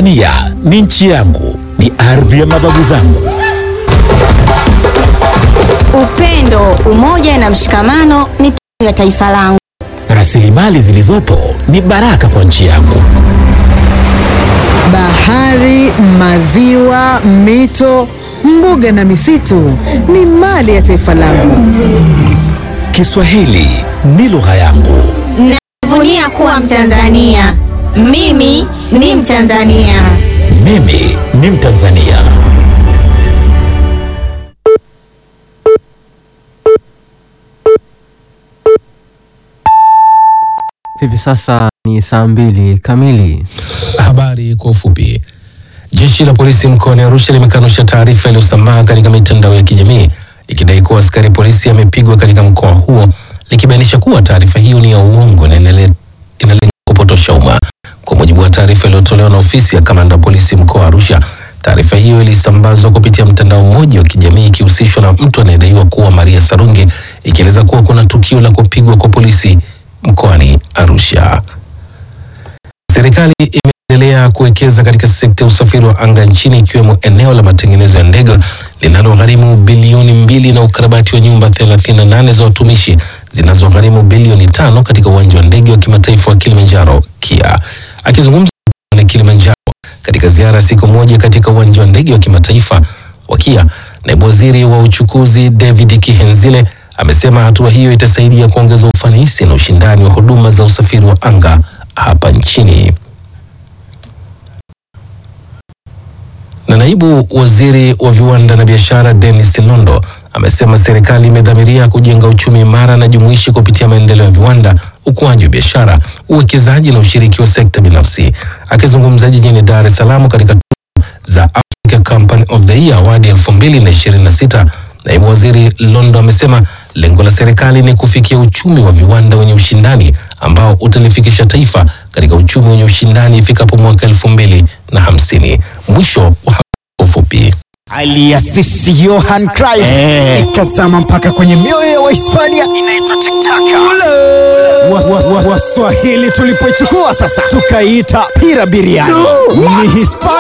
Tanzania ni nchi yangu, ni ardhi ya mababu zangu. Upendo, umoja na mshikamano ni tunu ya taifa langu. Rasilimali zilizopo ni baraka kwa nchi yangu. Bahari, maziwa, mito, mbuga na misitu ni mali ya taifa langu. Kiswahili ni lugha yangu. Najivunia kuwa Mtanzania. Mimi ni Mtanzania. Mimi ni Mtanzania. Hivi sasa ni saa mbili kamili. Habari kwa ufupi. Jeshi la polisi mkoani Arusha limekanusha taarifa iliyosambaa katika mitandao ya kijamii ikidai kuwa askari polisi amepigwa katika mkoa huo, likibainisha kuwa taarifa hiyo ni ya uongo na inale- inalenga kupotosha umma. Kwa mujibu wa taarifa iliyotolewa na ofisi ya kamanda wa polisi mkoa wa Arusha, taarifa hiyo ilisambazwa kupitia mtandao mmoja wa kijamii ikihusishwa na mtu anayedaiwa kuwa Maria Sarungi, ikieleza kuwa kuna tukio la kupigwa kwa polisi mkoani Arusha. Serikali imeendelea kuwekeza katika sekta ya usafiri wa anga nchini ikiwemo eneo la matengenezo ya ndege linalogharimu bilioni mbili na ukarabati wa nyumba 38 za watumishi zinazogharimu bilioni tano katika uwanja wa ndege wa kimataifa wa Kilimanjaro KIA. Akizungumza na Kilimanjaro katika ziara ya siku moja katika uwanja wa ndege wa kimataifa wa KIA, naibu waziri wa uchukuzi David Kihenzile amesema hatua hiyo itasaidia kuongeza ufanisi na ushindani wa huduma za usafiri wa anga hapa nchini. Na naibu waziri wa viwanda na biashara Dennis Londo amesema serikali imedhamiria kujenga uchumi imara na jumuishi kupitia maendeleo ya viwanda, ukuaji wa biashara, uwekezaji na ushiriki wa sekta binafsi. Akizungumza jijini Dar es Salaam katika tuzo za Africa Company of the Year Award 2026, naibu waziri Londo amesema lengo la serikali ni kufikia uchumi wa viwanda wenye ushindani ambao utalifikisha taifa katika uchumi wenye ushindani ifikapo mwaka elfu mbili na hamsini. Mwisho wa habari kwa ufupi. aliasisi Johan Cruyff ikazama mpaka kwenye mioyo ya Wahispania inaitwa tiktaka. Waswahili wa, wa, Waswahili tulipoichukua sasa tukaiita pira biriani. Ni Hispania